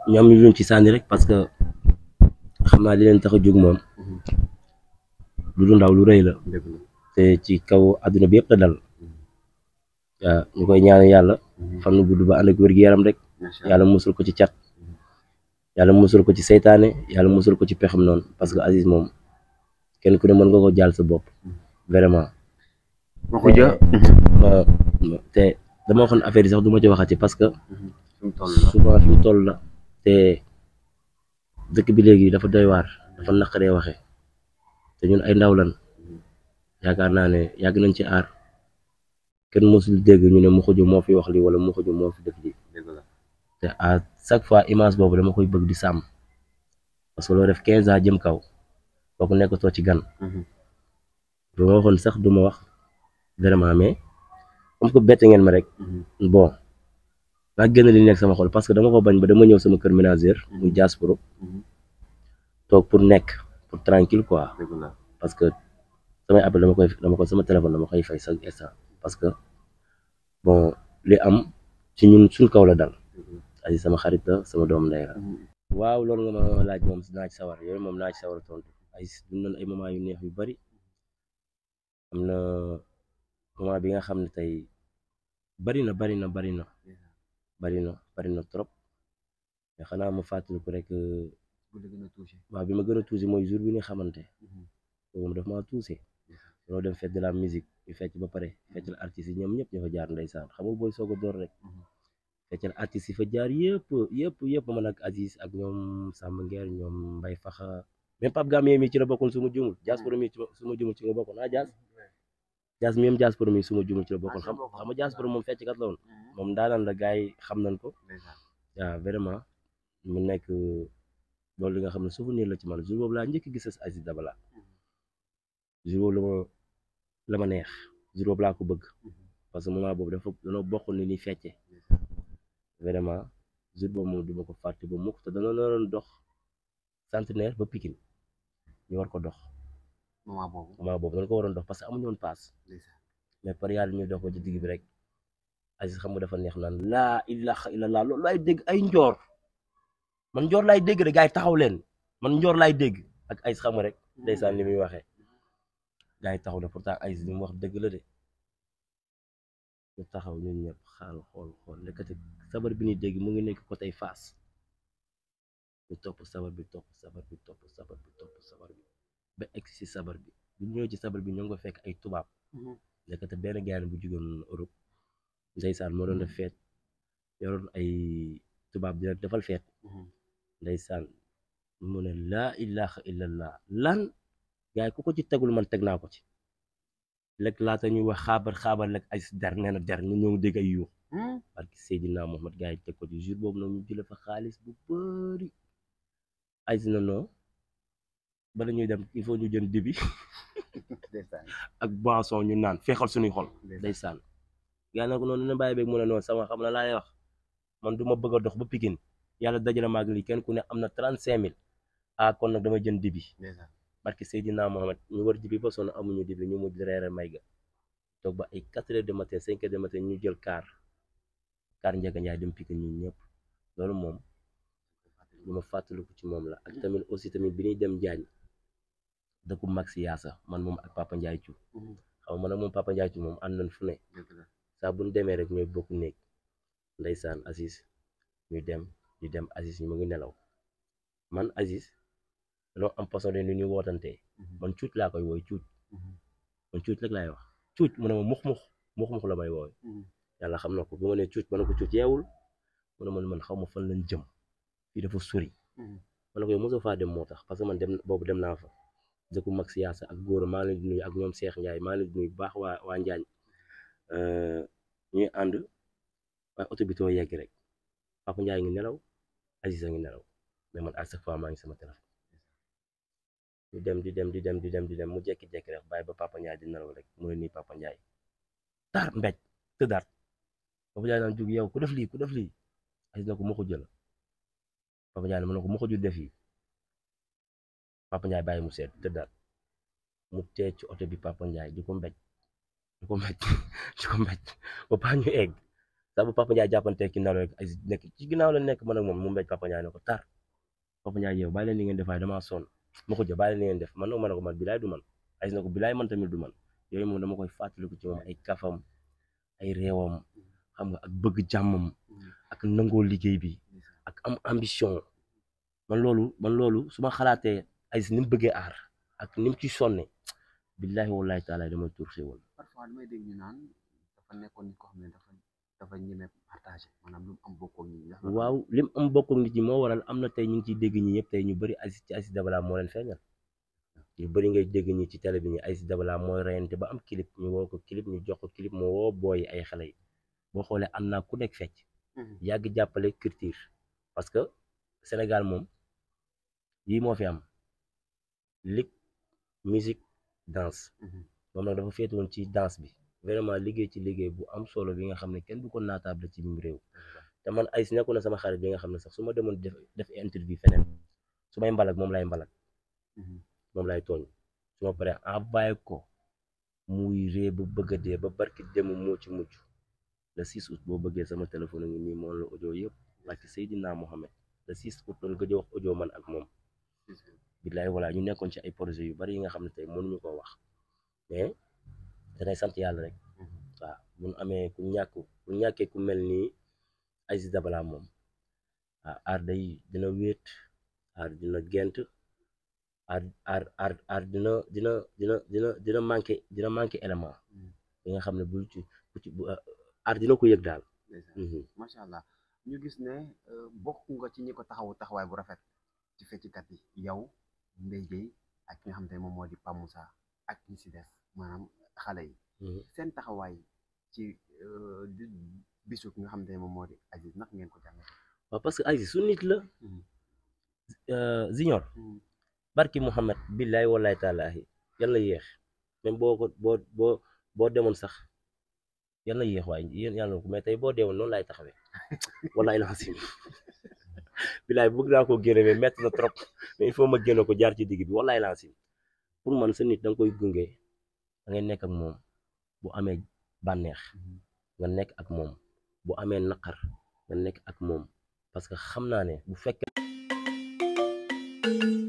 ñu am luñ ci sànni rek parce que xam naa li leen tax a jóg moom lu du ndaw lu rëy la dëgg la te ci kaw àdduna bi yëpp la dal waaw ñu koy ñaan yàlla fan nu gudd ba ànd ak wér-gu-yaram rek macha allah yàlla musul ko ci cat yàlla musul ko ci seytaane yàlla musul ko ci pexam noonu parce que Aziz moom kenn ku ne mën nga ko jaal sa bopp vraiment waxu ja ma ma- te dama waxoon affaire yi sax du ma ci waxati parce que fi mu toll la souvent fi mu toll la te dëkk bi léegi dafa doy waar dafa naqaree waxe te ñun ay ndaw lan yaakaar naa ne yàgg nañ ci aar kenn mosul dégg ñu ne Mokhoudia moo fi wax li wala Mokhoudia moo fi def li dëgg la te à chaque fois image boobu dama koy bëgg di sàmm parce que loo def quinze ans jëm kaw kooku nekkatoo ci gan bu ma waxoon sax du ma wax vraiment mais comme que bette ngeen ma rek bon naa génn li nekk sama xol parce que dama ko bañ ba dama ñëw sama kër ménagère muy Diasporo toog pour nekk pour tranquille quoi dëgg la parce que samay appel dama koy dama ko sama téléphone dama koy fay chaque instant parce que bon li am ci ñun suñ kaw la dal Aziz sama xarit la sama doom ndey la waaw loolu nga ma laaj moom naa ci sawar yooyu moom naa ci sawar tontu ay dund nañ ay moment yu neex yu bari am na moment bi nga xam ne tey bari na bari na bari na bari na bari na trop mais xanaa ma fàttaliku rek bu la gën a touché waaw bi ma gën a tuusi mooy jour bi ñu xamante boobu daf maa tuuse dañoo dem fête de la musique ñu fecc ba pare feccal artistes yi ñoom ñëpp ñoo fa jaar ndeysaan xam nga booy soog a door rek feccal artistes yi fa jaar yëpp yëpp yëpp man ak Aziz ak ñoom Samba Nguer ñoom Mbay Faxa même Pape Gamé mi ci la bokkoon su ma jumul Diasporo mi ci su ma jumul ci nga bokkoon ah Dias Dias mi même Diasporo mi su ma jumul ci la bokkoon xam xam nga Diasporo moom fecckat la woon moom daanaan la gars yi xam nañ ko waaw vraiment mu nekk loolu li nga xam ne souvenir la ci man jour boobu laa njëkk gis Aziz Dabala jour boobu la ma la ma neex jour boobu laa ko bëgg parce que moment boobu dafa danoo bokk ni ni fecce vraiment jour boobu moom du ma ko fàtte ba mukk te danoo doon dox centenaire ba Pikine ñu war ko dox moment boobu moment boobu dañ ko waroon dox parce que amuñu woon paas mais par yàlla ñuy dox ba ci digg bi rek Aziz xam nga dafa neex naan laa ilaha illallah loolu laay dégg ay njoor man njoor laay dégg de gars yi taxaw leen man njoor laay dégg ak Aziz xam nga rek ndeysaan li muy waxee gars yi taxaw na pourtant Aziz li mu wax dëgg la de ñu taxaw ñun ñëpp xaal xool xool lekkati sabar bi ñuy dégg mu ngi nekk côté Fass ñu topp sabar bi topp sabar bi topp sabar bi topp sabar bi ba egg si sabar bi bu ñu ñëwee ci sabar bi ñoo ngi ko fekk ay tubaab lekkati benn gaane bu jugoon Europe ndeysaan moo doon def feet yoroon ay tubaab di leen defal feet ndeysaan mu ne laa ilaha illallah lan gaay ku ko ci tegul man teg naa ko ci lekk laata ñuy wax xaabar xaabar lekk ay der nee na der ñu ñëw dégg ay yuux parce que Seydina Mohamed gaay yi teg ko ci jour boobu nag ñu jële fa xaalis bu bëri ay si na non bala ñuy dem il faut ñu jënd dibi ak boisson ñu naan feexal suñuy xol ndeysaan gaa nag noonu na bàyyi beeg mu ne noonu sama xam na laay wax man du ma bëgg a dox ba Pikine yàlla dajale maag lii kenn ku ne am na trente cinq mille ah kon nag dama jënd dibi barki Seydina Mohamed ñu war dibi ba sonn amuñu dibi ñu mujj reere may ga toog ba ay quatre heures de matin cinq heures de matin ñu jël car car Ndiaga Ndiaye dem Pikine ñun ñëpp loolu moom lu ma fàttaliku ci moom la ak tamit aussi tamit bi ñuy dem Jaañ dëkku mag si yaasa man moom ak Papa Ndiaye Thiou xam nga man ak moom Papa Ndiaye Thiou moom ànd nañ fu ne saa bu ñu demee rek ñooy bokk néeg ndeysaan Aziz ñu dem ñu dem Aziz ñu mu ngi nelaw man Aziz dañoo am façon de ni ñuy wootantee man cuuc laa koy wooy cuuc man cuuc rek laay wax cuuc mu ne ma mux mux mux mux la may wooy yàlla xam na ko bu ma nee cuuc ma ne ko cuuc yeewul mu ne man man xaw ma fan lañ jëm fii dafa sori ma ne ko yow mosoo faa dem moo tax parce que man dem boobu dem naa fa dëkku mag siyaasa ak góor maa ngi leen di nuyu ak ñoom Cheikh Ndiaye maa ngi leen di nuyu bu baax waa waa Njaañ ñuy ànd waaye oto bi too yegg rek Papa Ndiaye ngi nelaw Aziz a ngi nelaw mais man à chaque fois maa ngi sama téléphone di dem di dem di dem di dem di dem mu jekki-jekki rek bàyyi ba Papa Ndiaye di nelaw rek mu ne nii Papa Ndiaye tar mbéj tëddaat Papa Ndiaye naan jóg yow ku def lii ku def lii Aziz na ko ma ko jël Papa Ndiaye ne ma ne ko ma ko jël def yi Papa Ndiaye bàyyi mu seet tëddaat mu tee ci oto bi Papa Ndiaye di ko mbéj di ko mbéj di ko mbéj ba paa ñu egg saa bu Papa Ndiaye jàppante ki ndaw rek Aziz nekk ci ginnaaw la nekk man ak moom mu mbéj Papa Ndiaye ne ko tar Papa Ndiaye yow bàyyi leen li ngeen def waaye damaa sonn ma ko jë bàyyi leen li ngeen def man nag ma ne ko man bilaay du man Aziz na ko bilaay man tamit du man yooyu moom dama koy fàttaliku ci moom ay kafam ay réewam xam nga ak bëgg jàmmam ak nangoo liggéey bi ak am ambition man loolu man loolu su ma xalaatee Aziz ni mu bëggee aar ak ni mu ci sonne billahi wallahi taala damay tuur xéwal parfois damay dégg ñu naan dafa nekkoon nit koo xam ne dafa dafa ñeme partagé maanaam lu mu am bokkoo nit ñi ndax loolu waaw lim am bokk ak nit ñi moo waral am na tey ñu ngi ciy dégg ñi ñëpp tey ñu bëri Aziz ci Aziz Dabala moo leen feeñal ñu bëri ngay dégg ñi ci télé bi ñi Aziz Dabala mooy reyante ba am clip ñu woo ko clip ñu jox ko clip moo woo booy ay xale yi boo xoolee am naa ku nekk fecc Mhm. yàgg jàppale culture parce que Sénégal moom yii moo fi am lig musique danse Mhm. moom nag dafa féete woon ci danse bi vraiment liggéey ci liggéey bu am solo bi nga xam ne kenn du ko naataable ci biir réew te man Aziz nekku na sama xarit bi nga xam ne sax su ma demoon def def interview feneen su may mbalak moom lay mbalak Mhm. moom lay tooñ su ma paree envoyé ko muy ree ba bëgg a dee ba barki dem moo ci mujj le 6 août boo bëggee sama téléphone a ngi nii moom la audio yëpp barki Seydina Mohamed le 6 août doon gëj a wax audio man ak moom billaay voilà ñu nekkoon ci ay projet yu bari yi nga xam ne tey mënuñu koo wax mais danay sant yàlla rek Mhm. waaw bu ñu amee ku ñàkk ku ñàkkee ku mel nii Aziz Dabala moom waaw aar day dina wéet aar dina gent aar aar aar aar dina dina dina dina dina manqué dina manqué élément Mhm. bi nga xam ne bu ci bu ci bu aar dina ko yëg daal. ndeysaan. Mhm. macha allah ñu gis ne euh, bokk nga ci ñi ko taxawu taxawaay bu rafet ci feccikat yi yow Mbaye Dièye ak ki nga xam te ne moom moo di Pape Moussa ak ñi si des maanaam xale yi Mhm. seen taxawaay ci euh, di- bisu ki nga xam te ne moom moo di Aziz nag ngeen ko jàngat. waaw parce que Aziz su nit la Mhm. euh, Junior Mhm. barki Mouhamed billaay wallaay taalaahi yal na yéex même boo ko boo boo boo demoon sax yal na yéex waaye yéen yàlla na ko mais tey boo deewoon noonu laay taxawee wallaay la xasim billaay bëgg naa koo génne mais métti na trop mais il faut ma génne ko jaar ci digg bi wallaay la xasim pour man sa nit da nga koy gunge da ngay nekk ak moom bu amee bànneex Mhm. nga nekk ak moom bu amee naqar nga nekk ak moom parce que xam naa ne bu fekkee